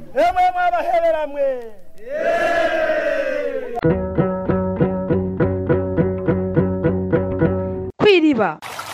emwe mwabaheberamwe kwiriba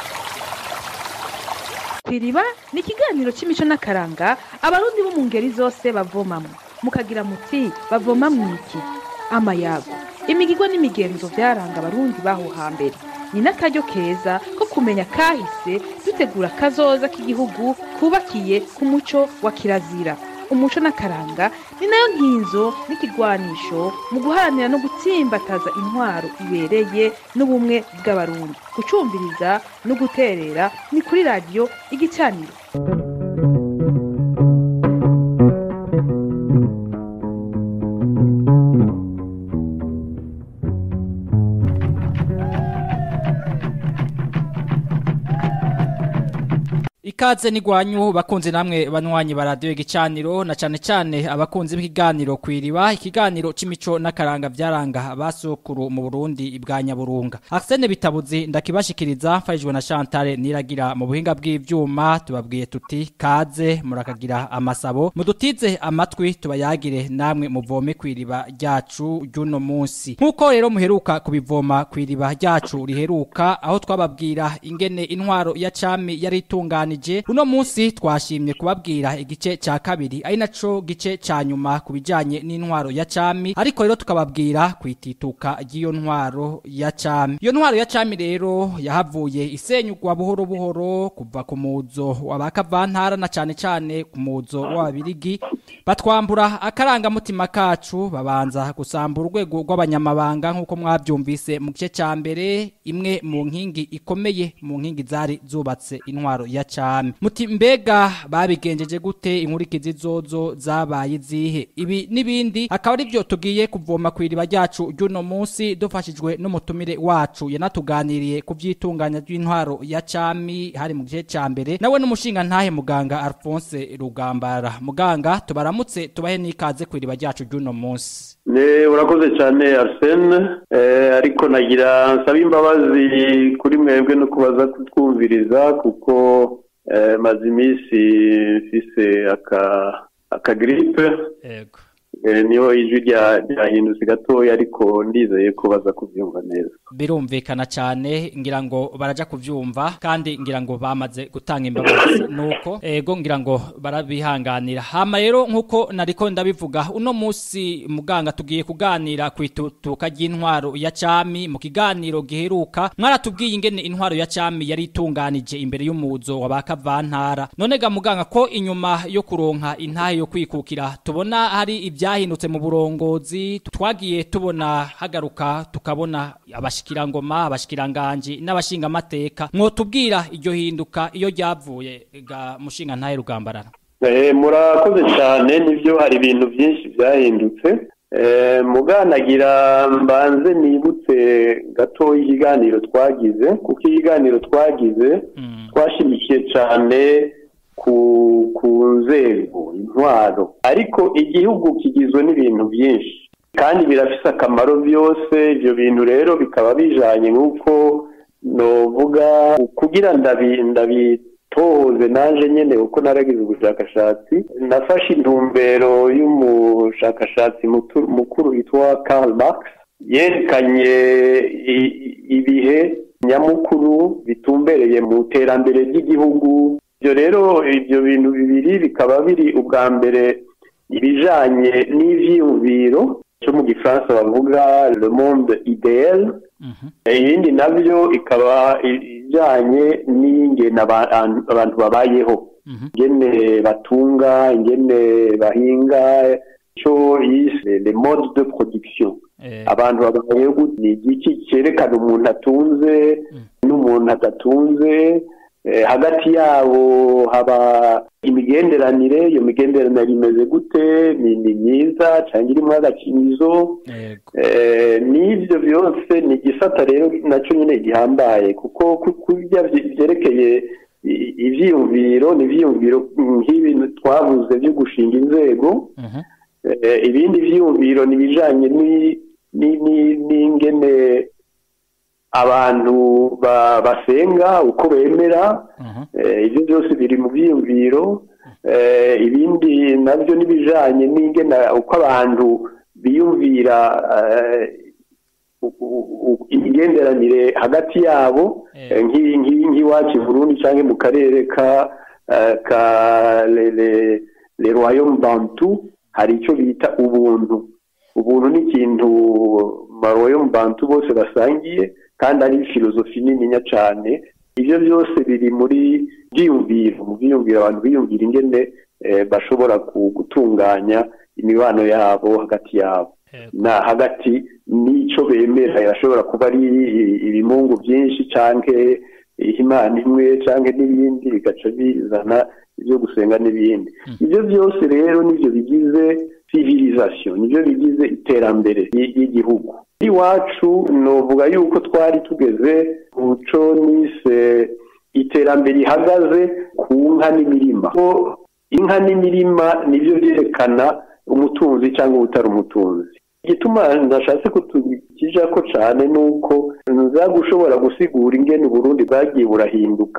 kwiriba ni ikiganiro cy'imico n'akaranga abarundi bo mu ngeri zose bavomamo mukagira muti bavoma mwiki amayago imigirwa n'imigenzo byaranga abarundi baho hambere ni n'akaryo keza ko kumenya kahise dutegura kazoza k'igihugu kubakiye ku muco wa kirazira umuco n'akaranga ni nayo nkinzo n'ikigwanisho mu guharanira no gutsimbataza intwaro ibereye n'ubumwe bw'abarundi gucumbiriza no guterera ni kuri radiyo igicaniro Ikaze nigwanyu bakunze namwe banywanyi ba radio igicaniro na cane cane abakunzi b'ikiganiro kwiriba ikiganiro c'imico n'akaranga vyaranga abasokuru mu Burundi ibwa Nyaburunga Arsene Bitabuzi ndakibashikiriza mfashijwe na Chantal niragira mu buhinga bw'ivyuma tubabwiye tuti kaze murakagira amasabo mudutize amatwi tubayagire namwe muvome kwiriba ryacu ry'uno munsi nkuko rero muheruka kubivoma kwiriba ryacu riheruka aho twababwira ingene intwaro ya cami yari itunganije uno munsi twashimye kubabwira igice ca kabiri ari naco gice ca nyuma ku bijanye n'intwaro ya cami ariko rero tukababwira kwitituka ry'iyo ntwaro ya cami iyo ntwaro ya cami rero yahavuye isenyugwa buhoro buhoro kuva ku muzo w'abakavantara na cane cane ku muzo w'ababirigi batwambura akarangamutima kacu babanza gusambura urwego rw'abanyamabanga nk'uko mwavyumvise mu gice ca mbere imwe mu nkingi ikomeye mu nkingi zari zubatse intwaro ya cami muti mbega babigenjeje gute inkurikizi zozo zabaye izihe ibi n'ibindi akaba ari byo tugiye kuvoma ku iriba ryacu ry'uno munsi dufashijwe n'umutumire wacu yanatuganiriye ku vyitunganya ry'intwaro ya cami hari mu gice ca mbere nawe n'umushinga ntahe muganga Alphonse Rugambara muganga tubaramutse tubahe n'ikaze ku iriba ryacu ry'uno munsi Ne urakoze cyane Arsene eh, ariko nagira nsaba imbabazi kuri mwebwe no kubaza kutwumviriza kuko eh, maze iminsi mfise aka aka gripe yego eh, niho ijwi rya ryahindutse gatoya ariko ndizeye ko baza kubyumva neza birumvikana cyane ngira ngo baraja kuvyumva kandi ngira ngo bamaze gutanga imbabazi nuko ego ngira ngo barabihanganira hama rero nkuko nariko ndabivuga uno musi muganga tugiye kuganira kwitutuka ry'intwaro ya cami mu kiganiro giheruka mwaratubwiye ingene intwaro ya cami yari itunganije imbere y'umuzo wabakavantara none ga muganga ko inyuma yo kuronka intahe yo kwikukira tubona hari ibyahindutse mu burongozi twagiye tubona hagaruka tukabona abashikirangoma abashikiranganji n'abashinga amateka mwotubwira iryo hinduka iyo ryavuye ga mushinga ntahe rugambarara eh, murakoze cyane nivyo hari ibintu byinshi byahindutse eh, muganagira mbanze nibutse gatoya ikiganiro twagize kuko ikiganiro twagize mm. twashimikiye cyane ku ku nzego intwaro ariko igihugu kigizwe n'ibintu byinshi kandi birafise akamaro byose ibyo bintu rero bikaba bijanye nk'uko novuga kugira ndabi ndabitohoze naje nyene uko naragize ubushakashatsi nafashe intumbero y'umushakashatsi mutu- mukuru witwa Karl Marx yerekanye i- ibihe nyamukuru bitumbereye mu iterambere ry'igihugu ibyo rero ibyo bintu bibiri bikaba biri ubwa mbere ibijanye n'ivyiyumviro cyo mu gifaransa bavuga le monde idéal Mhm. ibindi nabyo ikaba ijanye n'ingene aba- abantu babayeho Mhm. ingene batunga ingene bahinga cyo yise le mode de production Eh, abantu babayeho gute ni igiki cyerekana umuntu atunze n'umuntu adatunze eh, hagati yabo haba imigenderanire iyo migenderanire imeze gute ni ni myiza cyangwa irimo agakinizo yego Eh, n'ibyo byose ni igisata rero nacyo nyine gihambaye kuko ku- kurya vye- vyerekeye i- ivyiyumviro ni ivyiyumviro nk'ibi twavuze byo gushinga inzego Mhm. Eh, ibindi vyiyumviro ni ibijanye ni- ni- ni- n'ingene abantu ba- basenga uko bemera Mhm. Eh, ibyo byose biri mu byiyumviro eh, ibindi nabyo n'ibijanye n'ingena uko abantu biyumvira eh, u- u- u- imigenderanire hagati yabo Eh. eh, nk'i- nk'i- nk'iwacu i burundi cyangwa mu karere ka eh, ka le- le- le royaume bantu hari icyo bita ubuntu ubuntu ni ikintu maroyaume bantu bose basangiye kandi ari filozofi nininya cyane ibyo byose biri muri byiyumviro mu byiyumviro abantu biyumvira ingene eh, bashobora ku- gutunganya imibano yabo hagati yabo na hagati n'icyo bemera irashobora kuba ari ibimungu byinshi cyangwa imana imwe cyangwa n'ibindi bigaca bizana ibyo gusenga n'ibindi ibyo byose rero nibyo bigize civilisation nibyo bigize iterambere ry- ry'igihugu iwacu novuga yuko twari tugeze ku co nise iterambere rihagaze ku nka n'imirima ko inka n'imirima nibyo byerekana umutunzi cyangwa utari umutunzi igituma ndashatse kutukija ko cyane ni uko nza gushobora gusigura ingene uburundi bwagiye burahinduka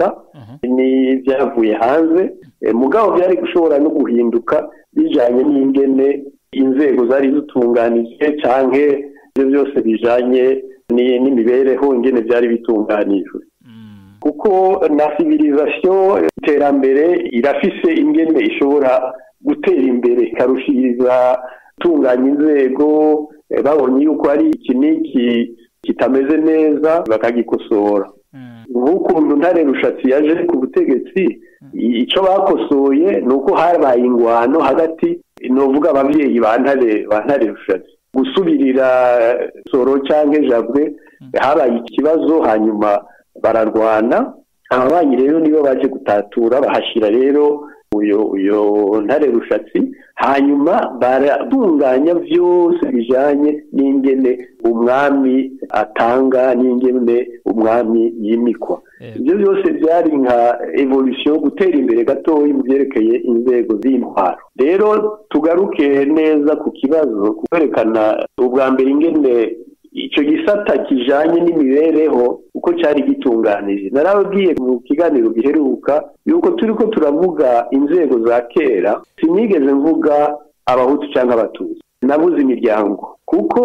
n'ibyavuye hanze Eh, mugabo byari gushobora no guhinduka bijanye n'ingene inzego zari zitunganije canke ibyo byose bijanye ni- n'imibereho ingene byari bitunganijwe kuko na civilisation iterambere irafise ingene ishobora gutera imbere ikarushiriza gutunganya inzego eh, babonye yuko hari iki n'iki kitameze neza bakagikosora nk'ukuntu ntare rushatsi yaje ku butegetsi i- ico bakosoye ni uko habaye ingwano hagati novuga abavyeyi ba ntare ba ntare rushatsi gusubirira eh, soro canke jabwe habaye ikibazo hanyuma bararwana ababanyi rero nibo baje gutatura bahashira rero uyo uyo ntare rushatsi hanyuma baratunganya vyose bijanye n'ingene umwami atanga n'ingene umwami yimikwa Yego. ibyo byose byari nka evolution gutera imbere gatoya mu byerekeye inzego z'intwaro rero tugaruke neza ku kibazo kwerekana ubwa mbere ingene icyo gisata kijanye n'imibereho uko cyari gitunganije narababwiye mu kiganiro giheruka yuko turi ko turavuga inzego za kera sinigeze mvuga abahutu cyangwa abatutsi nabuze imiryango kuko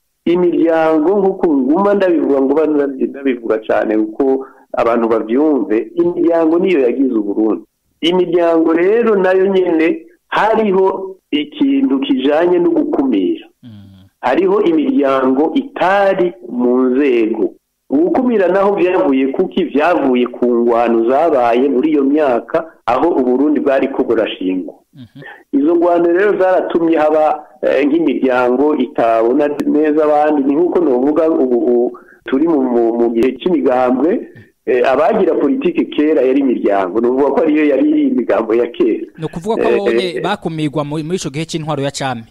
imiryango nk'uko nguma ndabivuga ngo banabyi- ndabivuga cyane kuko abantu babyumve imiryango niyo yagize uburundi imiryango rero nayo nyine hariho ikintu kijanye no gukumira hariho imiryango itari mu nzego ugukumira naho byavuye kuki byavuye ku ngwano zabaye muri iyo myaka aho uburundi bwari ko burashingwa izo ngwano rero zaratumye haba eh, nk'imiryango itabona neza abandi ni nk'uko novuga ubu ubu turi mu, mu, mu gihe cy'imigambwe eh, abagira politike kera yari imiryango novuga ko ariyo yari imigambo ya kera ni ukuvuga ko Eh, abonye eh, bakumirwa muri muri ico gihe c'intwaro ya cami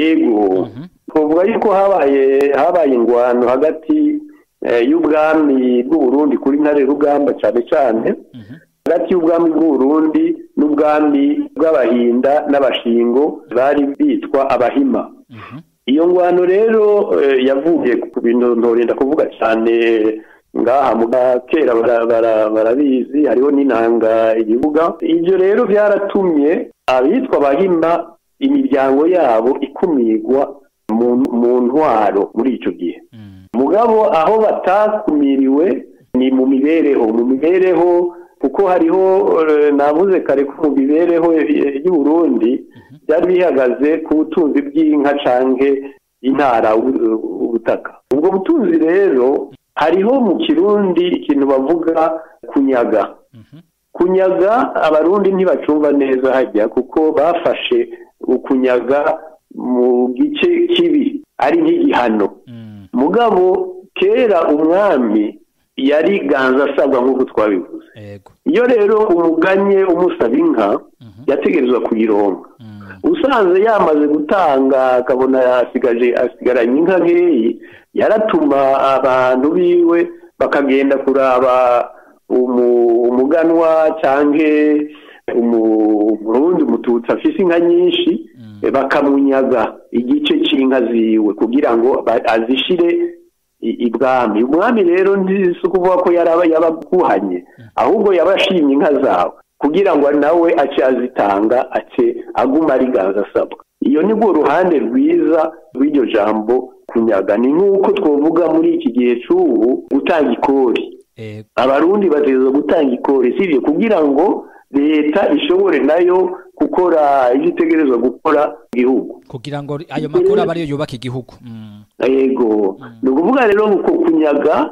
ego twavuga yuko habaye habaye ingwano hagati eh, y'ubwami bw'uburundi kuri ntare rugamba cyane cyane hagati y'ubwami bw'uburundi n'ubwami bw'abahinda n'abashingo bari bitwa abahima iyo ngwano rero eh, yavuye ku bintu ntorinda kuvuga cyane ngaha mu kera bara- bara- barabizi hariho n'inanga igihuga ibyo rero byaratumye abitwa abahima imiryango yabo ikumirwa mu, mu ntwaro muri icyo gihe mugabo aho batakumiriwe ni mu mibereho mu mibereho kuko hariho eh, navuze kare ko mu mibereho eh, y'u Burundi byari bihagaze ku butunzi bw'inka canke intara u- ubutaka ubwo butunzi rero hariho mu kirundi ikintu bavuga kunyaga kunyaga abarundi ntibacumva neza hajya kuko bafashe ukunyaga mu gice kibi ari nk'igihano mugabo kera umwami yari ganza asabwa nk'uko twabivuze yego iyo rero umuganye umusaba inka yategerezwa kuyironka usanze yamaze gutanga akabona asigaje asigaranye inka nkeyi yaratuma abantu biwe bakagenda kuraba umu- umuganwa cyangwa umurundi umututsi afise inka nyinshi eh, bakamunyaga igice c'inka ziwe kugira ngo ba- azishire i- ibwami umwami rero ntisi ukuvuga ko yaraba yabaguhanye ahubwo yabashimye inka zawe kugira ngo nawe ace azitanga ace aguma ariganza asabwa iyo ni rwo ruhande rwiza rw'iryo jambo kunyaga ni nk'uko twavuga muri iki gihe cy'ubu gutanga ikori Ego. abarundi bategerezwa gutanga ikori sibyo kugira ngo leta ishobore nayo gukora ibyo itegerezwa gukora mu gihugu kugira ngo ayo makuru aba ariyo yubaka igihugu Mm. yego ni ukuvuga rero uko kunyaga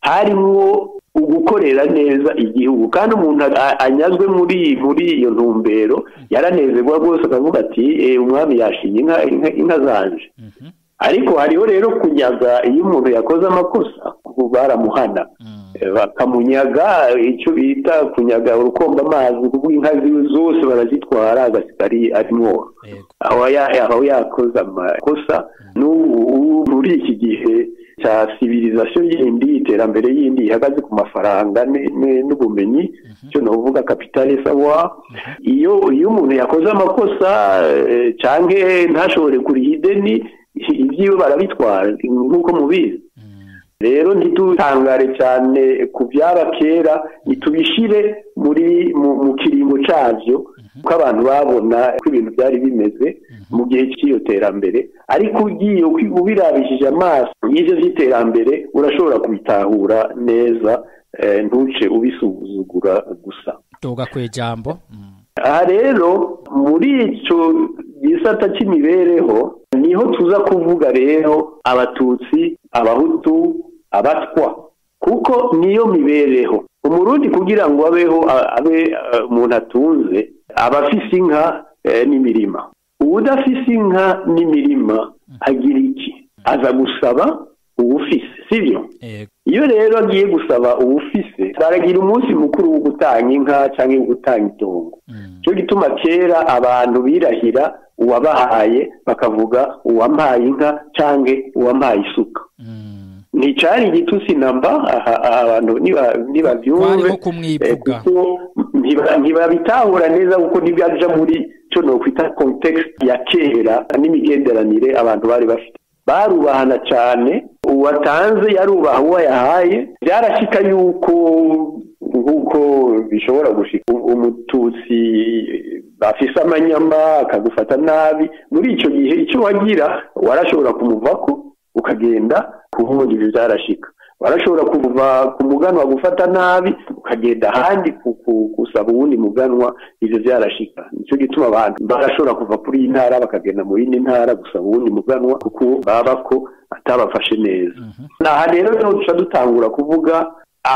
harimwo ugukorera neza igihugu kandi umuntu a- anyazwe muri muri iyo ntumbero yaranezerwa rwose akavuga ati "Eh, umwami yashinye inka inka- inka zanje Mhm. ariko hariho rero kunyaga iyo umuntu yakoze amakosa ubu baramuhana Mm. Eh, bakamunyaga icyo bita kunyaga urukomba amazi kuko inka ziwe zose barazitwara agasigara ari ari mworo Ego. aho ya- aho yakoze amakosa n'ubu ubu muri iki gihe cya civilisation yindi iterambere yindi ihagaze ku mafaranga ne- ne- n'ubumenyi cyo navuga capitale savoir iyo iyo umuntu yakoze amakosa eh, canke ntashobore kuriha ideni ibyiwe barabitwara nk'uko mubizi Mm. rero ntidutangare cyane ku byaba kera nitubishire muri mu, mu kiringo cyabyo kuko abantu babona ko ibintu byari bimeze mu gihe cy'iyo terambere ariko ugiye uki- ubirabishije amaso y'ibyo by'iterambere urashobora kubitahura neza eh, ntuce ubisuzugura gusa Tuga kwijambo. Mm. aha rero muri icyo gisata cy'imibereho niho tuza kuvuga rero abatutsi abahutu abatwa kuko niyo mibereho umurundi kugira ngo abeho a- abe eh, umuntu atunze aba afise inka eh, n'imirima uwudafise inka n'imirima agira iki aza gusaba uwufise sibyo Ego. iyo rero agiye gusaba uwufise baragira umunsi mukuru wo gutanga inka cyangwa wo gutanga itongo Mm. cyo gituma kera abantu birahira uwabahaye bakavuga uwampaye inka cyangwa uwampaye isuka Mm. nticari igitutsi namba aha- aha abantu niba- Kwari nibabyumve nko kumwivuga. eh, kuko ntiba- ntibabitahura neza kuko ntibyaja muri cyo nokwita context ya kera n'imigenderanire abantu bari bafite barubahana cyane uwatanze yarubaha uwo yahaye byarashika yuko nk'uko bishobora gushika umututsi bafise amanyama akagufata nabi muri icyo gihe icyo wagira warashobora kumuvako ukagenda kubundi ibyo byarashika warashobora kuva ku muganwa gufata nabi ukagenda ahandi ku- ku- gusaba uwundi muganwa ibyo byarashika nicyo gituma abantu barashobora kuva kuri iyi ntara bakagenda mu yindi ntara gusaba uwundi muganwa kuko baba ko atabafashe neza aha rero niho duca dutangura kuvuga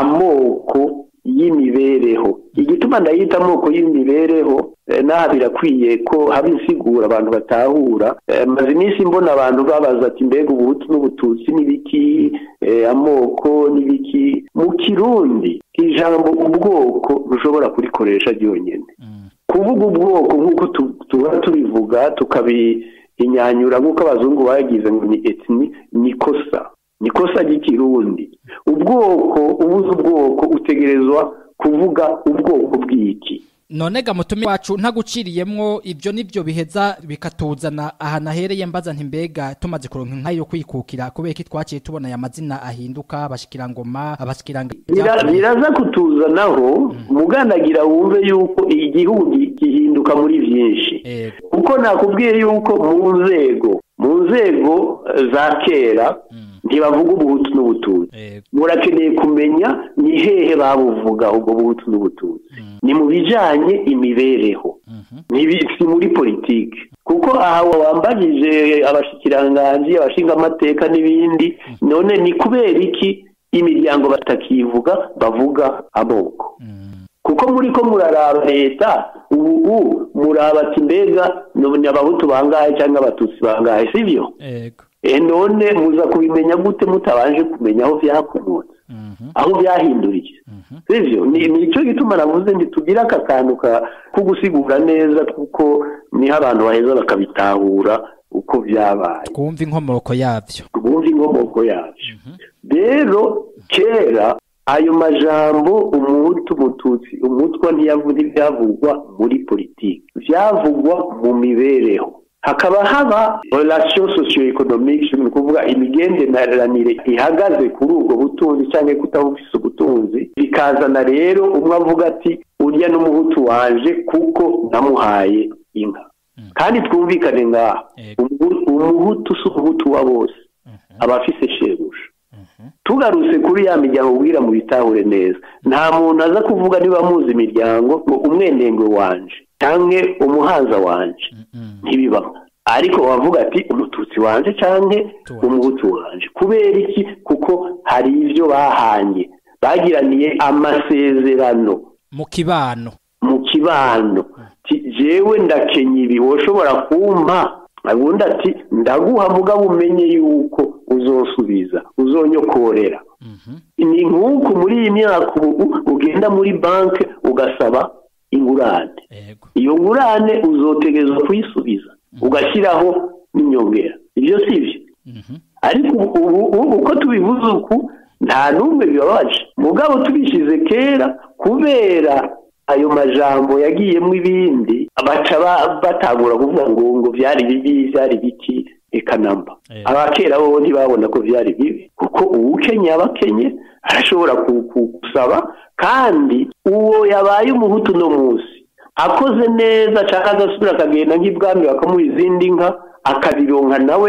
amoko y'imibereho igituma ndayita amoko y'imibereho eh, n'aha birakwiye ko haba insigura abantu batahura Eh, maze iminsi mbona abantu babaza ati mbega ubuhutu n'ubututsi n'ibiki eh, amoko n'ibiki mu kirundi ijambo ubwoko ntushobora kurikoresha ryonyine Mm. kuvuga ubwoko nk'uko tu- tuba tubivuga tukabihinyanyura nk'uko abazungu bagize ngo ni etini ni kosa ni kosa ry'ikirundi ubwoko ubuze ubwoko utegerezwa kuvuga ubwoko bw'iki none ga mutumi wacu ntaguciriyemwo ibyo nibyo biheza bikatuzana aha nahereye mbaza nti mbega tumaze kuronka inka yo kwikukira kubera ko twaciye tubona aya mazina ahinduka abashikirangoma abashikiranga Bira- biraza kutuzanaho mugandagira wumve yuko igihugu gi- gihinduka muri byinshi Ego. kuko nakubwiye yuko mu nzego mu nzego eh, za kera Mm. ntibavuga ubuhutu n'ubututsi Ego. murakeneye kumenya ni hehe babuvuga ubwo buhutu n'ubututsi ni mu bijanye imibereho Mhm. Ntibi- si muri politiki kuko aha wambajije abashikiranganji abashinga amateka n'ibindi none ni kubera iki imiryango batakivuga bavuga amoko Mm. kuko muri ko muraraba leta ubu muraba ati mbega ni abahutu bangahe cyangwa abatutsi bangahe sibyo Ego. e none muza kubimenya gute mutabanje kumenya aho byakomotse Mhm. aho byahinduriye Mhm. sivyo ni nicyo gituma navuze ntitugire aka kantu ka- ko gusigura neza kuko niho abantu baheza bakabitahura uko byabaye twumva inkomoko yabyo bumva inkomoko yabyo rero kera ayo majambo umuhutu umututsi umutwa ntiyavu- ntibyavugwa muri politiki byavugwa mu mibereho hakaba haba relation socio-economique ni ukuvuga imigenderanire ihagaze kuri ubwo butunzi cyangwa kutabufise ubutunzi bikazana rero umwe avuga ati urya n'umuhutu wanje kuko namuhaye inka kandi twumvikane ngaha umuhutu si umuhutu wa bose aba afise shebuja tugarutse kuri ya miryango ubwira mu bitahure neza nta muntu aza kuvuga niba muzi imiryango ngo umwenengwe wanje cyangwa umuhaza wanje ntibibaho ariko wavuga ati umututsi wanje cyangwa umuhutu wanje kubera iki kuko hari ibyo bahanye bagiraniye amasezerano mu kibano mu kibano jewe ndakenya ibi woshobora kumpa ubundi ati ndaguha mugabo umenye yuko uzosubiza uzonyokorera ni nk'uku muri iyi myaka ubu ugenda muri banki ugasaba ingurane iyo ngurane uzotegerezwa kuyisubiza ugashyiraho n'inyongera ibyo si byo ariko ubu uko tubivuze uku nta n'umwe bibabaje mugabo tubishyize kera kubera ayo majambo yagiyemo ibindi baca batangura kuvuga ngo ngo byari bibi byari biki reka namba abakera bo ntibabona ko byari bibi kuko uwukenye abakenye arashobora gusaba kandi uwo yabaye umuhutu uno munsi akoze neza cyangwa agasubira akagenda nk'ibwami bakamuha izindi nka akabironka nawe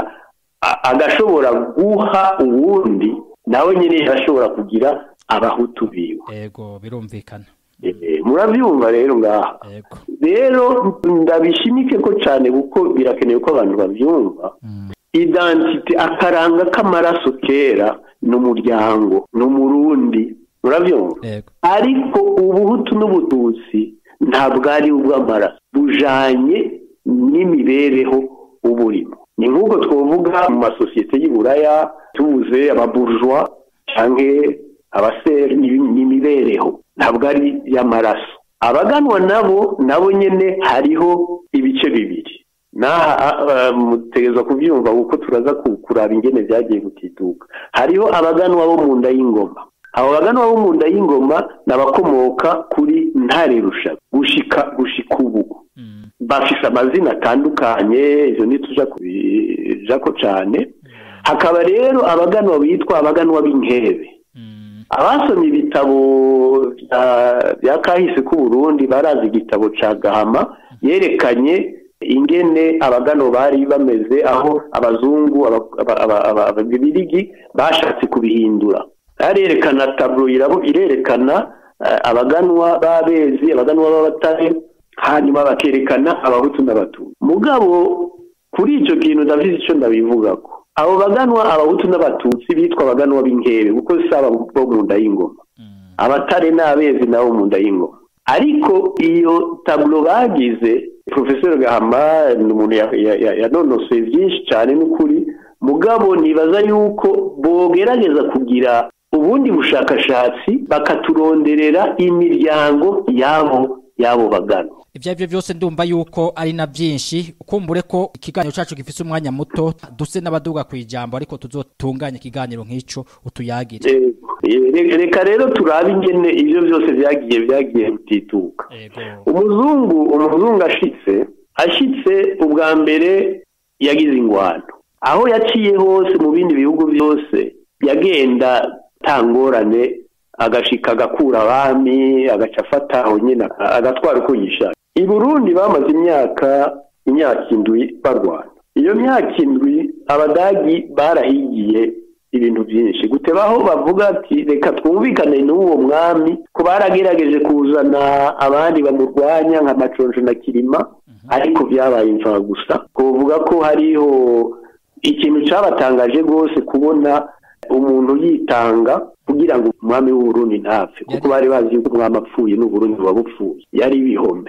agashobora guha uwundi nawe nyine ashobora kugira abahutu biwe yego birumvikana murabyumva rero ngaha rero ndabishimike ko cyane kuko birakenewe ko abantu babyumva identite akaranga k'amaraso kera ni umuryango ni umurundi murabyumva ariko ubuhutu n'ubututsi ntabwo ari ubw'amaraso bujanye n'imibereho uburimo ni nk'uko twavuga mu masosiyete y'uburaya tubuze ababurjwa cyangwa abaseri n'imibereho ntabwo ari iy'amaraso abaganwa nabo nabo nyine hariho ibice bibiri naha mutegereza kubyumva kuko turaza kuraba ingene byagiye gutiduka hariho abaganwa bo mu nda y'ingoma abo baganwa bo mu nda y'ingoma ni abakomoka kuri ntare rusha gushika gushika ubu bafise amazina atandukanye izo ntituja kubijako cyane hakaba rero abaganwa bitwa abaganwa b'inkebe abasomye ibitabo bya kahise k'uburundi barazi igitabo cya gahama yerekanye ingene abagano bari bameze aho abazungu ababirigi bashatse kubihindura barerekana taburo irerekana abaganwa b'abezi abaganwa b'abatare hanyuma bakerekana abahutu n'abatutsi mugabo kuri icyo kintu ndabizi icyo ndabivugako abo baganwa abahutu n'abatutsi bitwa abaganwa b'inkebe kuko si bo mu nda y'ingoma abatare n'abezi nabo mu nda y'ingoma ariko iyo taburo bagize porofeseri gahama ni umuntu yanonosoye byinshi cyane n'ukuri mugabo nibaza yuko bogerageza kugira ubundi bushakashatsi bakaturonderera imiryango yabo yabo bagana ibyo ari byo byose ndumva yuko ari na byinshi ukumbure ko ikiganiro cyacu gifite umwanya muto duse n'abaduga ku ijambo ariko tuzotunganya ikiganiro nk'icyo utuyagire reka rero turabe ingene ibyo byose byagiye byagiye gutituka umuzungu umuzungu ashitse ashitse ubwa mbere yagize ingwano aho yaciye hose mu bindi bihugu byose yagenda tangorane agashika agakura abami agaca afata aho nyine agatwara uko yishaka i burundi bamaze imyaka imyaka indwi barwana iyo myaka indwi abadagi barahigiye ibintu byinshi gutebaho bavuga ati reka twumvikane n'uwo mwami ko baragerageje kuzana abandi bamurwanya nka maconjo na kirima ariko byabaye imva gusa kuvuga ko hariho ikintu cyabatangaje rwose kubona umuntu yitanga kugira ngo umwami w'uburundi ntapfe kuko bari bazi yuko umwami apfuye n'uburundi buba bupfuye yari ibihome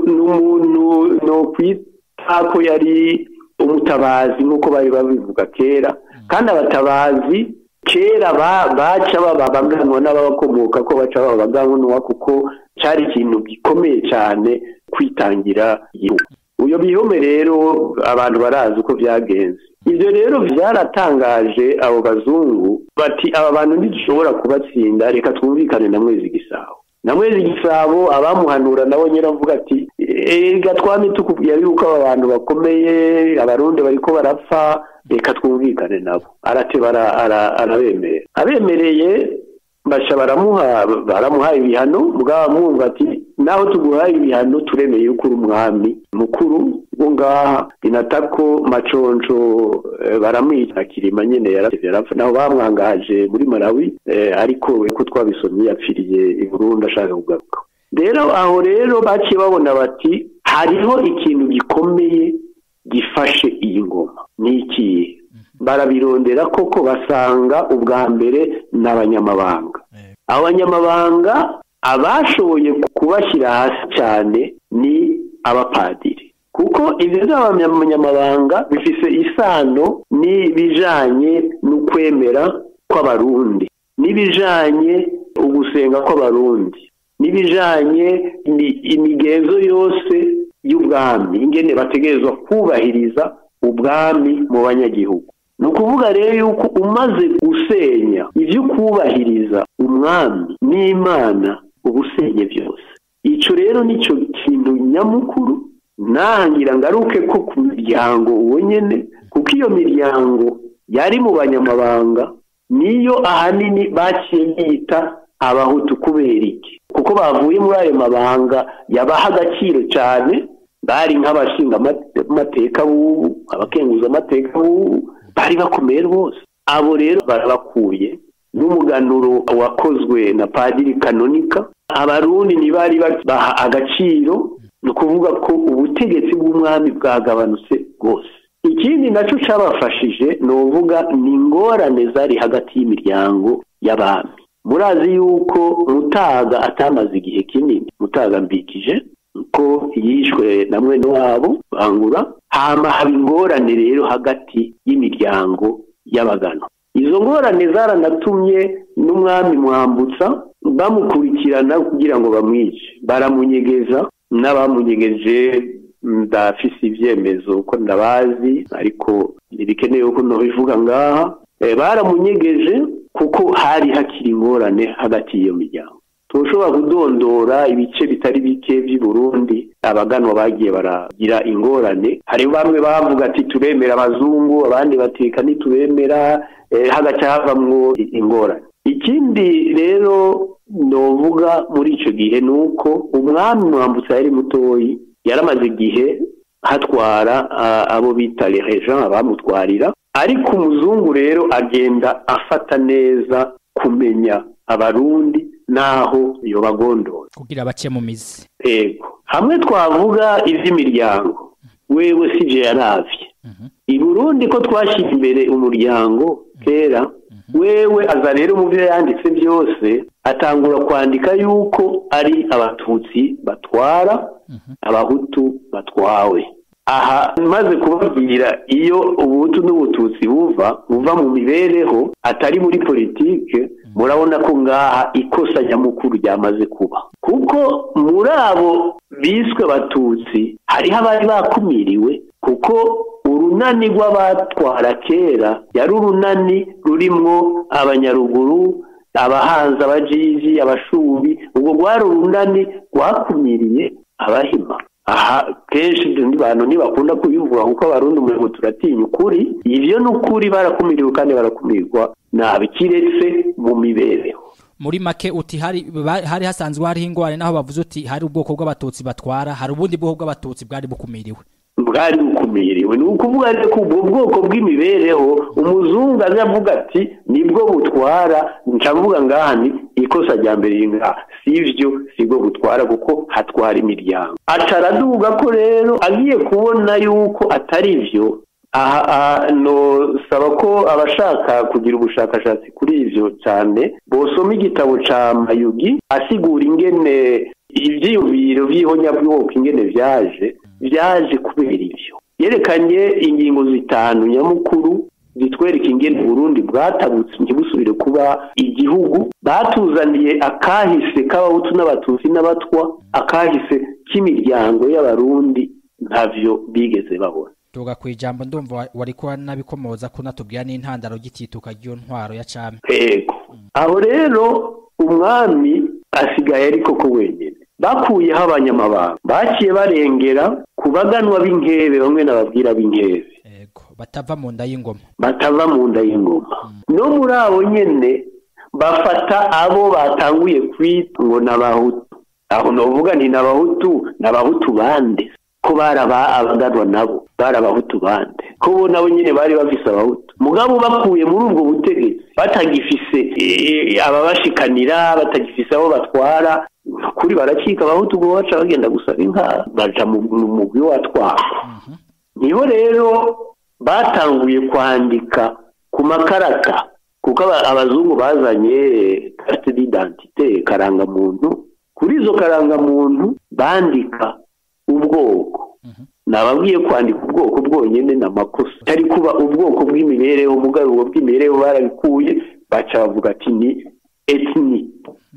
n'umuntu no kwita ko yari umutabazi nk'uko bari babivuga kera kandi abatabazi kera baca babaganwa n'ababakomoka ko baca babaganwa kuko cyari ikintu gikomeye cyane kwitangira igihugu uyo bihome rero abantu barazi uko byagenze ibyo rero byaratangaje abo bazungu bati aba bantu ntidushobora kubatsinda reka twumvikane na mwezi gisabo na mwezi gisabo abamuhanura nabo nyine avuga ati gatwame tukubwira yuko aba bantu bakomeye abarundi bariko barapfa reka twumvikane nabo arateba arabemerera abemereye basha baramuha baramuha ibihano mugaba mwumva ati naho tuguhaye ibihano turemeye yuko uri umwami mukuru wo ngaha inatako maconco baramwica kirima nyene yaravye arapfa naho bamwangaje muri Malawi ariko ko twabisomye yapfiriye i Burundi ashaka kugaruka rero aho rero baciye babona bati hariho ikintu gikomeye gifashe iyi ngoma ni ikihe barabirondera koko basanga ubwa mbere n'abanyamabanga abanyamabanga abashoboye kubashyira hasi cyane ni abapadiri kuko ibyo by'abanyamabanga bifise isano n'ibijanye n'ukwemera kw'abarundi n'ibijanye ugusenga kw'abarundi n'ibijanye imigenzo yose y'ubwami ingene bategerezwa kubahiriza ubwami mu banyagihugu ni ukuvuga rero yuko umaze gusenya ibyo kubahiriza umwami n'imana uba usenye byose icyo rero nicyo kintu nyamukuru ntangira ngaruke ko ku miryango uwo nyine kuko iyo miryango yari mu banyamabanga niyo ahanini baciye biyita abahutu kubera iki kuko bavuye muri ayo mabanga yabaha agaciro cyane bari nk'abashinga amateka b'ubu abakenguza amateka b'ubu bari bakomeye rwose abo rero barabakuye n'umuganuro wakozwe na padiri kanonika abarundi ntibari baha agaciro ni ukuvuga ko ubutegetsi bw'umwami bwagabanutse rwose ikindi nacyo cyabafashije ni uvuga ni ingorane zari hagati y'imiryango y'abami murazi yuko mutaga atamaze igihe kinini mutaga mbikije ko yishwe na mwene wabo bangura hama haba ingorane rero hagati y'imiryango y'abagano izo ngorane zaranatumye n'umwami mwambutsa bamukurikirana kugira ngo bamwice baramunyegeza n'abamunyegeje ndafise ibyemezo ko ndabazi ariko ntibikenewe ko ntubivuga ngaha baramunyegeje kuko hari hakiri ingorane hagati y'iyo miryango tushobora kudondora ibice bitari bike by'i Burundi abaganwa bagiye baragira ingorane hari bamwe bavuga ati turemera abazungu abandi bateka ntitubemera hagaca havamwo ingorane ikindi rero novuga muri icyo gihe ni uko umwami mwambutsa yari mutoyi yaramaze igihe hatwara abo bita rejean abamutwarira ariko umuzungu rero agenda afata neza kumenya abarundi naho yobagondora kugira bace mu mizi yego hamwe twavuga iby'imiryango wewe si je yaravye i burundi ko twashyize imbere umuryango kera wewe aza rero mu byo yanditse byose atangura kwandika yuko ari abatutsi batwara abahutu batwawe aha maze kubabwira iyo ubuhutu n'ubututsi buva buva mu mibereho atari muri politike murabona ko ngaha ikosa nyamukuru ryamaze kuba kuko muri abo biswe abatutsi hariho abari bakumiriwe kuko urunani rw'abatwara kera yari urunani rurimwo abanyaruguru abahanzi abajiji abashubi ubwo rwari urunani rwakumiriye abahima aha kenshi bantu ntibakunda kubivuga kuko abarundi umurimo turatinya ukuri ibyo ni ukuri barakumiriwe kandi barakumirwa nabi kiretse mu mibereho muri make uti hari hari hasanzwe hariho ingorane naho bavuze uti hari ubwoko bw'abatutsi batwara hari ubundi bwoko bw'abatutsi bwari bukumiriwe bwari bukumiriwe ni ukuvuga ko ubwo bwoko bw'imibereho umuzungu aza avuga ati nibwo butwara ncavuga ngaha ni ikosa rya mbere ngaha si ibyo si bwo butwara kuko hatwara imiryango ataraduga ko rero agiye kubona yuko atari byo aha nosaba ko abashaka kugira ubushakashatsi kuri ibyo cyane bosoma igitabo cya mayugi asigura ingene ibyiyumviro by'ihonyabwoko ingene byaje byaje kubera ibyo yerekanye ingingo zitanu nyamukuru zitwereka ingene Burundi bwatabutse ntibusubire kuba igihugu batuzaniye akahise k'abahutu n'abatutsi n'abatwa akahise k'imiryango y'abarundi ntavyo bigeze babona tuga ku ijambo ndumva wari kuba nabikomoza ko natubwira n'intandaro gitituka ry'iyo ntwaro ya cami yego aho rero umwami asigaye ariko ko wenyine bakuyeho abanyamabanga baciye barengera ku baganwa b'inkebe bamwe n'ababwira b'inkebe Ego, batava mu nda y'ingoma. batava mu nda y'ingoma no muri abo nyene bafata abo batanguye kwita ngo ni abahutu aho novuga nti ni abahutu ni abahutu bande ko bari aba- abaganwa nabo bari abahutu bande ko bo nabo nyene bari bafise abahutu mugabo bakuye muri ubwo butegetsi batagifise eh, ababashikanira batagifise abo batwara kuri baracika abahutu ngo baca bagenda gusaba inka baja mu mu mugwi watwara niho rero batanguye kwandika ku makarata kuko aba- abazungu bazanye carte d'identité karangamuntu kuri izo karangamuntu bandika ubwoko nababwiye kwandika ubwoko bwonyine ni amakosa atari kuba ubwoko bw'imibereho mugabo ubwo bw'imibereho barabikuye baca bavuga ati ni etni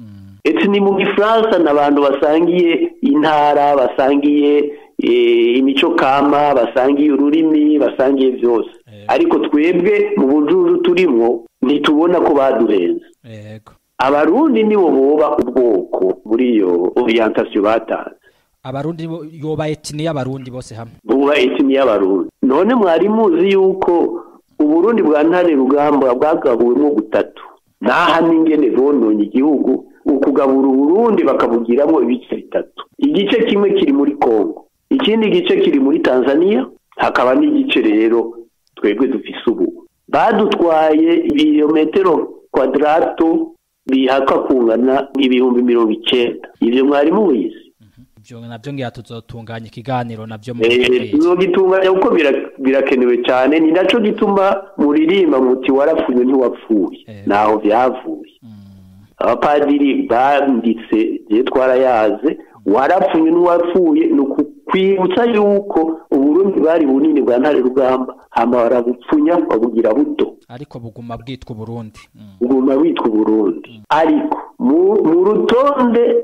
etni mu gifaransa ni abantu basangiye intara basangiye eh, imico kama basangiye ururimi basangiye byose ariko twebwe mu bujuju turimwo ntitubona ko baduhenze Ego. abarundi nibo boba ubwoko muri iyo orientation batanze Abarundi bo- yoba etini y'abarundi bose hamwe. buba etini y'abarundi none mwari muzi yuko uburundi bwa ntare rugamba bwagabuwemo butatu naha n'ingene bononye igihugu ukugabura uburundi bakabugiramo ibice bitatu igice kimwe kiri muri kongo ikindi gice kiri muri tanzania hakaba n'igice rero twebwe dufise ubu badutwaye ibirometero kwadrato bihaka kungana ibihumbi mirongo icenda ivyo mwari mubizi Ibyo navyo ngira tuzotunganya ikiganiro navyo mu Eh, kwezi. tuzogitunganya kuko bira- birakenewe cyane ni naco gituma muririmba muti warapfuye ntiwapfuye Eh. naho vyavuye abapadiri banditse je twarayaze warapfuye ntiwapfuye ni ukukwibutsa yuko uburundi bwari bunini bwa ntare rugamba hama barabupfunya babugira buto Ariko buguma bwitwa Burundi. Mm. uguma witwa uburundi ariko mu mu rutonde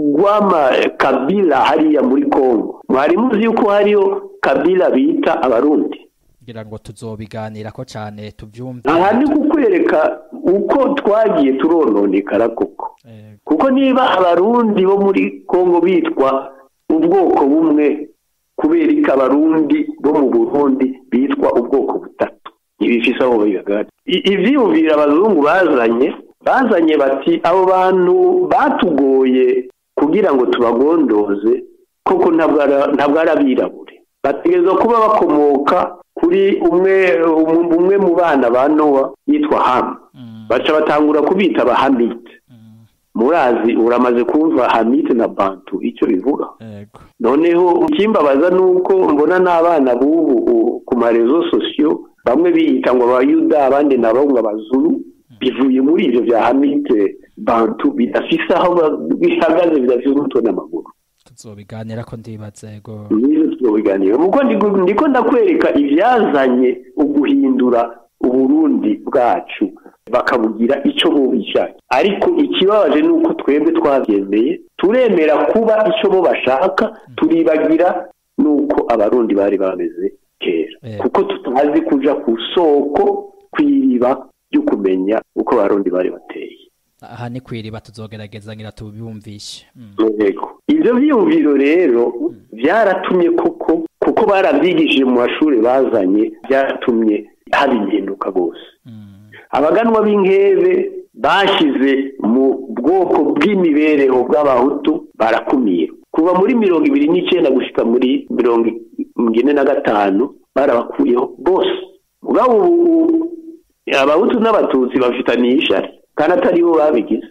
rw'amakabila hariya muri kongo mwari muzi yuko hariyo kabila bita abarundi Ngira ngo tuzobiganira ko cane tuvyumve. aha ni kukwereka uko twagiye turononekara koko Ego. kuko niba abarundi bo muri kongo bitwa ubwoko bumwe kubera ko abarundi bo mu burundi bitwa ubwoko butatu ntibifise aho bigagara I- ivyiyumvira abazungu bazanye bazanye bati abo bantu batugoye kugira ngo tubagondoze koko ntabwo ara- ntabwo ari abirabure bategerezwa kuba bakomoka kuri umwe um- umwe mu bana ba nowa yitwa hamu Mm. baca batangura kubita abahamite Mm. murazi uramaze kumva hamite na bantu icyo bivuga Ego. noneho ikimbabaza ni uko mbona n'abana b'ubu u- ku marezo sosiyo bamwe biyita ngo abayuda abandi nabo ngo abazuru bivuye muri ibyo bya hamite bantu bidafise aho ba- bihagaze bidafise umutwe n'amaguru Tuzobiganira ko ndibaza ego. nizo tubiganira muko ndigo- ndiko ndakwereka ivyazanye uguhindura uburundi bwacu bakabugira ico bo bishaka ariko ikibabaje ni uko twebwe twabyemeye turemera kuba ico bo bashaka turibagira nuko abarundi bari bameze kera Eh. kuko tutazi kuja ku soko kw'iriba ryo kumenya uko abarundi bari bateye Aha ni kwiriba tuzogerageza ngira tubiyumvishe. Mm. Yego. Ivyo vyiyumviro rero vyaratumye koko kuko baravyigishije mu mashuri bazanye byaratumye haba impinduka rwose Mm. abaganwa b'inkebe bashize mu bwoko bw'imibereho bw'abahutu barakumira kuva muri mirongo ibiri n'icyenda gushika muri mirongo ine na gatanu barabakuyeho bose mugabo ubu abahutu n'abatutsi bafitaniye ishari kandi atari bo babigize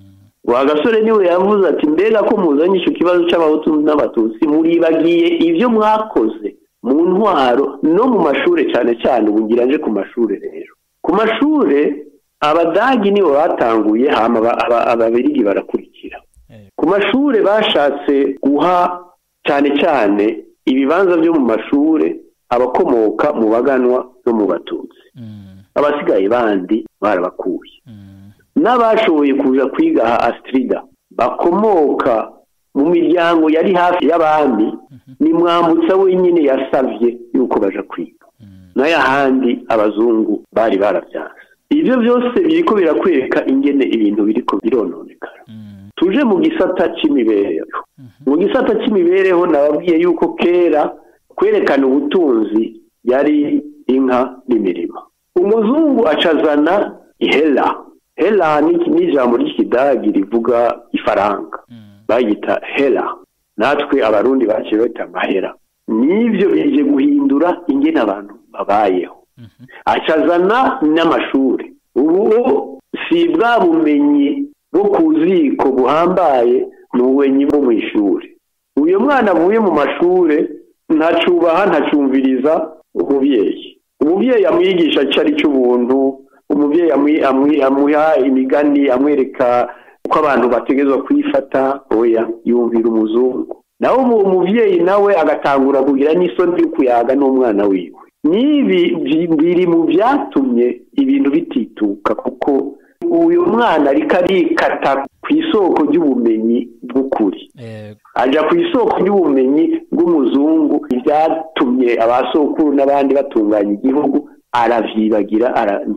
wa gasore niwe yavuze ati mbega ko muzanye icyo kibazo cy'abahutu n'abatutsi muribagiye ibyo mwakoze mu ntwaro no mu mashuri cyane cyane ubu ngira nje ku mashuri rero ku mashuri abadagi nibo batanguye hama aba- aba- ababirigi barakurikira Eh. ku mashuri bashatse guha cyane cyane ibibanza byo mu mashuri abakomoka mu baganwa no mu batutsi Mm. abasigaye bandi barabakuye Mm. n'abashoboye kuza kwiga aha astrida bakomoka mu miryango yari hafi y'abami ni mwambutsa wenyine yasavye yuko baja kwiga Mm. n'ayahandi abazungu bari barabyanze ibyo byose biriko birakwereka ingene ibintu biriko birononekara Mm. tuje mu gisata c'imibereho Mhm. mu gisata cy'imibereho nababwiye yuko kera kwerekana ubutunzi yari inka n'imirima umuzungu acazana ihera hera ni ijambo ry'ikidagi rivuga ifaranga bayita hera natwe abarundi baciye bata amahera n'ibyo bije guhindura ingene abantu babayeho acazana n'amashuri ubu si bwa bumenyi bwo ku ziko buhambaye ni ubumenyi bwo mu ishuri uyu mwana avuye mu mashuri ntacubaha ntacumviriza umubyeyi umubyeyi amwigisha icyo ari cy'ubuntu umubyeyi amuha imigani amwereka uko abantu bategerezwa kwifata oya yumvira umuzungu nawe uwo mubyeyi nawe agatangura kugira n'isoni yo kuyaga n'umwana wiwe n'ibi biri mu byatumye ibintu bitituka kuko uyu mwana ariko arikata ku isoko ry'ubumenyi bw'ukuri ajya ku isoko ry'ubumenyi bw'umuzungu byatumye abasokuru n'abandi batunganya igihugu aravyibagira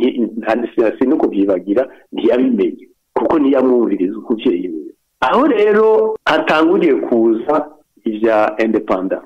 si no kubyibagira ntiyabimenye kuko ntiyamwumviriza umubyeyi we aho rero hatanguriye kuza ibya independence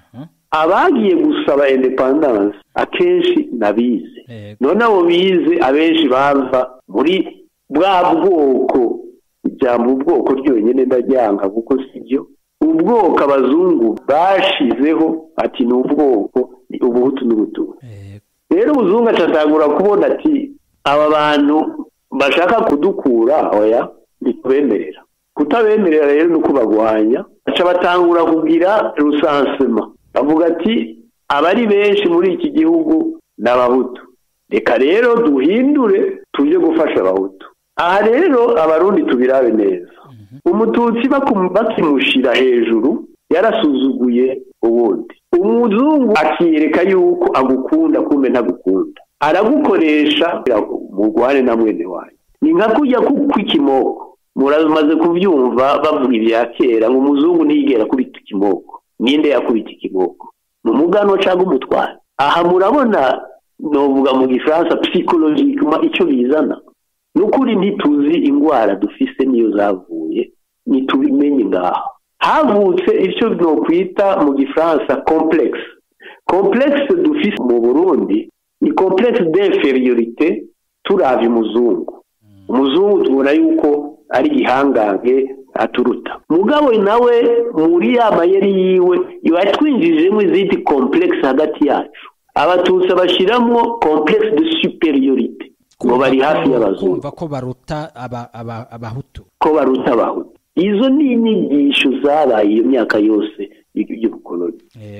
abagiye gusaba independence akenshi nabize none abo bize abenshi bava muri bwa bwoko ijambo ubwoko ryonyine ndaryanga kuko si byo ubwoko abazungu bashizeho ati ni ubwoko ni ubuhutu n'ubutubu rero umuzungu acatangura kubona ati aba bantu bashaka kudukura oya ntitubemerera kutabemerera rero ni uko bagwanya baca batangura kugira rusansema bavuga ati abari benshi muri iki gihugu ni abahutu reka rero duhindure tujye gufasha abahutu aha rero abarundi tubirabe neza umututsi bakimushyira hejuru yarasuzuguye ubundi umuzungu akiyereka yuko agukunda kumbe ntagukunda aragukoresha mugwane na mwene wanyu ni nka kujya kw'ikimoko muramaze kubyumva bavuga ibya kera ngo umuzungu ntiyigera akubita ikimoko ninde yakubita ikimoko ni umugano cyangwa umutwaro aha murabona novuga mu gifaransa psikologikima icyo bizana ni ukuri ntituzi indwara dufise niyo zavuye ntitubimenye ngaho havutse icyo twakwita mu gifaransa komplekisi komplekisi dufise mu burundi ni komplekisi d'inferiorite turabye umuzungu umuzungu tubona yuko ari igihangange aturuta mugabo nawe muri ya mayeri yiwe yatwinjijemo izindi komplekisi hagati yacu abatutsi bashyiramo komplekisi de superiorite ngo bari hafi y'abazungu kumva ko baruta abahutu ko baruta abahutu izo ni inyigisho zabaye iyo myaka yose y'ubukoloni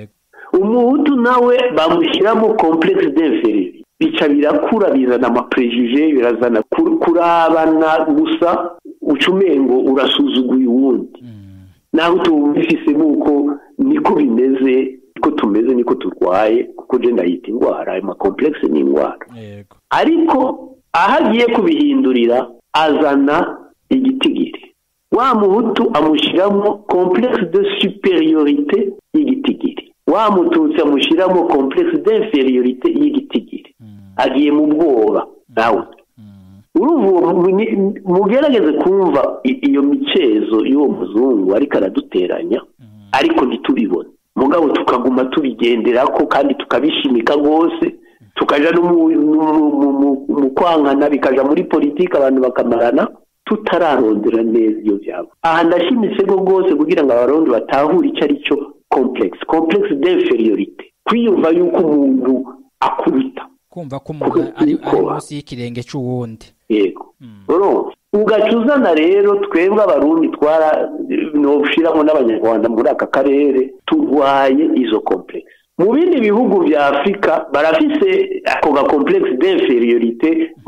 umuhutu nawe bamushyiramo komplekisi d'inferiorite bica birakura bizana amaprejije birazana kurabana gusa ucumengo urasuzuguye uwundi naho tubifisemo uko niko bimeze niko tumeze niko turwaye kuko je ndayita indwara ayo makomplekisi ni indwara ariko aho agiye kubihindurira azana igitigiri wa muhutu amushyiramo komplekisi de superiorite y'igitigiri wa mututsi amushyiramo komplekisi d'inferiorite y'igitigiri agiye mu bwoba nawe mugerageze kumva iyo micezo y'uwo muzungu ariko araduteranya ariko ntitubibone mugabo tukaguma tubigendera ko kandi tukabishimika rwose tukaja no mu kwankana bikaja muri politiki abantu bakamarana tutararondera neza iyo byaba aha ndashimitse rwose kugira ngo abarundi batahure icyo ari cyo komplekisi komplekisi d'inferiorite kwiyumva yuko umuntu akuruta kumva ko umuntu ari munsi y'ikirenge cy'uwundi yego ugaca uzana rero twebwe abarundi twara ntushyiramo n'abanyarwanda muri aka karere turwaye izo komplekisi mu bindi bihugu bya afurika barafise ako ga komplekisi d'inferiorite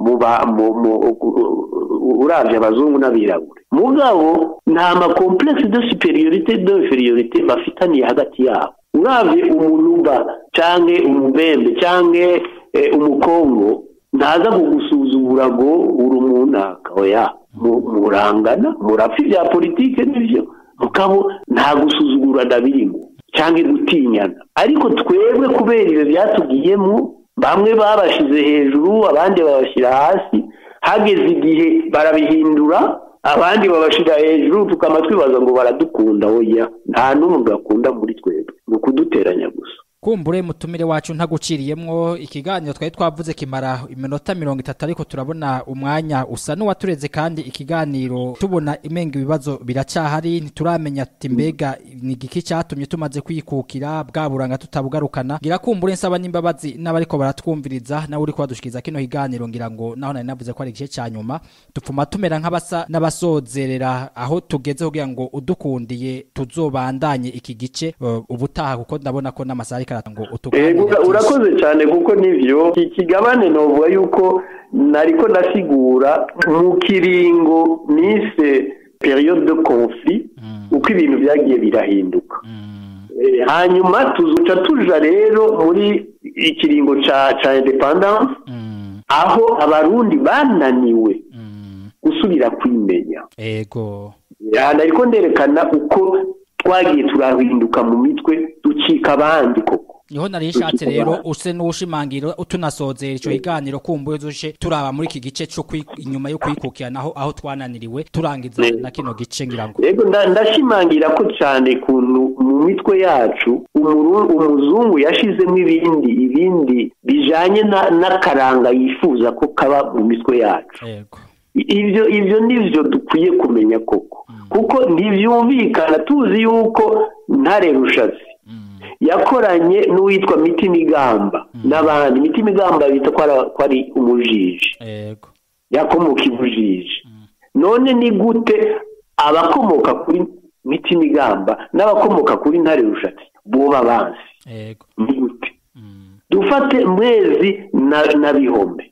urabye abazungu n'abirabure mugabo nta makomplekisi de superiorite d'inferiorite bafitaniye hagati yabo urabye umunuba cyangwa umubembe cyangwa umukongo ntaza kugusuzugura ngo uri umunaka oya murangana murapfa ibya politike n'ibyo mukabo nta gusuzugurana birimo cyangwa gutinyana ariko twebwe kubera ibyo byatugiyemo bamwe babashyize hejuru abandi babashyira hasi hageze igihe barabihindura abandi babashira hejuru tukaba twibaza ngo baradukunda oya nta n'umwe bakunda muri twebwe ni ukuduteranya gusa kumbure mutumire wacu ntaguciriyemwo ikiganiro twari twavuze kimara iminota mirongo itatu ariko turabona umwanya usa n'uwatureze kandi ikiganiro tubona imenga ibibazo biracyahari ntituramenya ati mbega ni igiki cyatumye tumaze kwikukira bwa buranga tutabugarukana ngira kumbure nsaba n'imbabazi n'abariko baratwumviriza nawe uri kubadushikiriza kino kiganiro ngira ngo naho nari navuze ko ari igice cya nyuma tupfuma tumera nk'abasa n'abasozerera aho tugeze kugira ngo udukundiye tuzobandanye iki gice uh, ubutaha kuko ndabona ko n'amasaha ariko arata ngo Ego, utuganire ura- byinshi. urakoze cyane kuko nivyo iki kigabane novuga yuko nariko ndasigura mu kiringo nise periode de conflit uko ibintu byagiye birahinduka Eh, hanyuma tuzuca tuja rero muri ikiringo ca ca independance aho abarundi bananiwe gusubira kwimenya ego aha ariko nderekana uko twagiye turahinduka mu mitwe ducika abandi koko niho nari nshatse rero use n'uwushimangira utunasozera ico kiganiro kumbuye zuje turaba muri iki gice cyo kwi- inyuma yo kwikukira naho aho twananiriwe turangiza Ne. na kino gice ngira ngo yego nda- ndashimangira ko cyane kuntu mu mitwe yacu umuru- umuzungu yashizemo ibindi ibindi bijanye na- n'akaranga yifuza ko kaba mu mitwe yacu ego I- ibyo ibyo nivyo dukwiye kumenya koko kuko ntibyumvikana tuzi yuko ntare rushatsi yakoranye n'uwitwa mitima igamba n'abandi mitima igamba bita ko ara- ko ari umujiji ego yakomoka ibujiji none ni gute abakomoka kuri mitima igamba n'abakomoka kuri ntare rushatsi boba bansi ego ni gute dufate mwezi na, na bihombe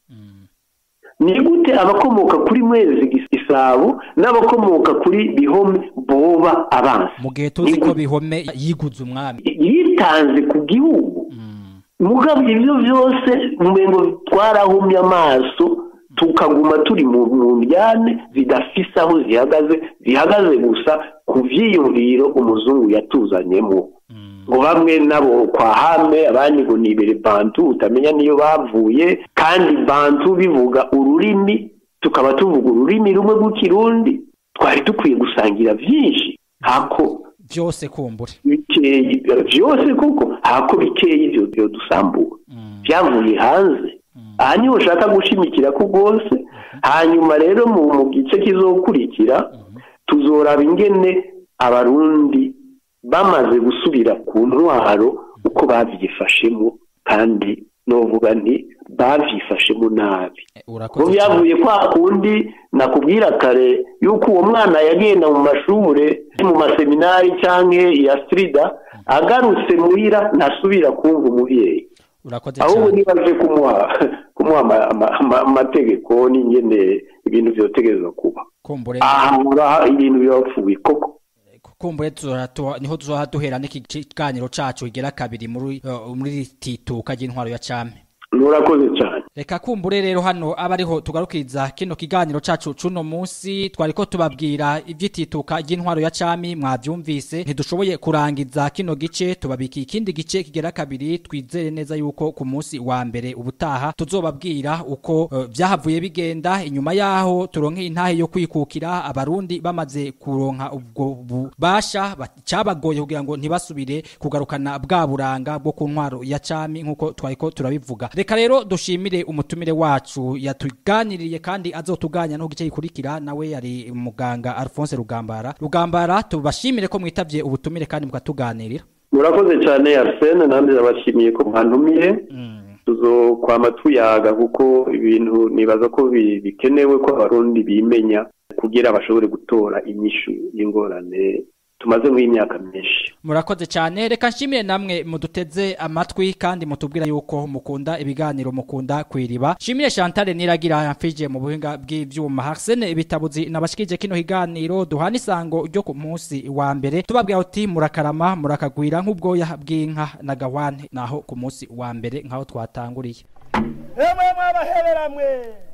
ni gute abakomoka kuri mwezi gisabo n'abakomoka kuri bihome boba abansi mu gihe tuzi ko bihome yiguze umwami yitanze ku gihugu mugabo ibyo byose umengo twarahumye amaso tukaguma turi mu mu njyane zidafise aho zihagaze zihagaze gusa ku vyiyumviro umuzungu yatuzanyemo ngo bamwe nabo kwa hame abandi ngo nibere bantu utamenya niyo bavuye kandi bantu bivuga ururimi tukaba tuvuga ururimi rumwe rw'ikirundi twari dukwiye gusangira vyinshi hako byose kumbure bikeyi byose kuko hako bikeyi byo byo dusambura byavuye hanze aha niho ushaka gushimikira ko rwose hanyuma rero mu mu gice kizokurikira tuzoraba ingene abarundi bamaze gusubira ku ntwaro uko babyifashemo kandi novuga nti babyifashemo nabi ngo urakoze cyane byavuye kwa kundi nakubwira kare yuko uwo mwana yagenda mu mashure mu maseminari cyangwa ya strida agarutse muhira ntasubira kumva umubyeyi urakoze ahubwo cyane niba aje kumuha kumuha ama- ama- ama- amategeko n'ingene ibintu byotegerezwa kuba kumbure aha ngaha ibintu birapfuye koko kumbure tuzora tu- niho tuzoha duhera n'iki kiganiro cacu kigera kabiri muri uh, muri iri tituka ry'intwaro ya came murakoze cyane reka kumbure rero hano aba ariho tugarukiriza kino kiganiro cacu cuno munsi twariko tubabwira ivyitituka ry'intwaro ya cami mwavyumvise ntidushoboye kurangiza kino gice tubabikiye ikindi gice kigera kabiri twizere neza yuko ku munsi wa mbere ubutaha tuzobabwira uko uh, vyahavuye bigenda inyuma yaho turonke intahe yo kwikukira abarundi bamaze kuronka ubwo bubasha ba- cabagoye kugira ngo ntibasubire kugarukana bwa buranga bwo ku ntwaro ya cami nkuko twariko turabivuga reka rero dushimire umutumire wacu yatuganiriye kandi azotuganya no gice gikurikira nawe yari muganga Alphonse Rugambara Rugambara tubashimire ko mwitavye ubutumire kandi mukatuganirira murakoze cyane arsene namwe ndabashimiye ko mwantumiye tuzokwama tuyaga kuko ibintu nibaza ko bi- bikenewe ko abarundi bimenya kugira bashobore gutora inyishu y'ingorane tumaze nk'imyaka myinshi murakoze cyane reka nshimire namwe muduteze amatwi kandi mutubwira yuko mukunda ibiganiro mukunda kwiriba shimire Chantal Niragira yamfije mu buhinga bw'ivyuma Harsene ibitabuzi nabashikije kino higaniro duhana isango ryo ku munsi wa mbere tubabwira uti murakarama murakagwira nk'ubwoya bw'inka na gawane naho ku munsi wa mbere nkaho twatanguriye emwe mwabaheberamwe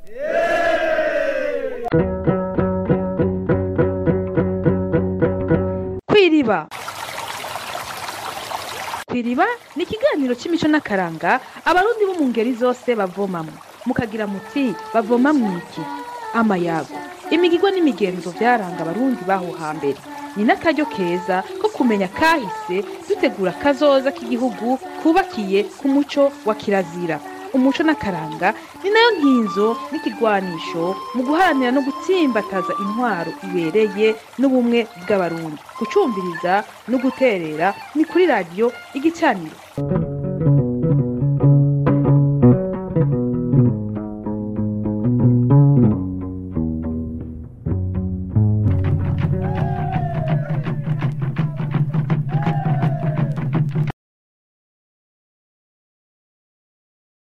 kwiriba kwiriba ni ikiganiro cy'imico n'akaranga abarundi bo mu ngeri zose bavomamo mukagira muti bavoma mu iki amayago imigigwa n'imigenzo vyaranga abarundi baho hambere ni n'akaryo keza ko kumenya kahise dutegura kazoza k'igihugu kubakiye ku muco wa kirazira umuco n'akaranga ni nayo nkinzo n'ikigwanisho mu guharanira no gutsimbataza intwaro ibereye n'ubumwe bw'abarundi gucumviriza no guterera ni kuri radiyo igicaniro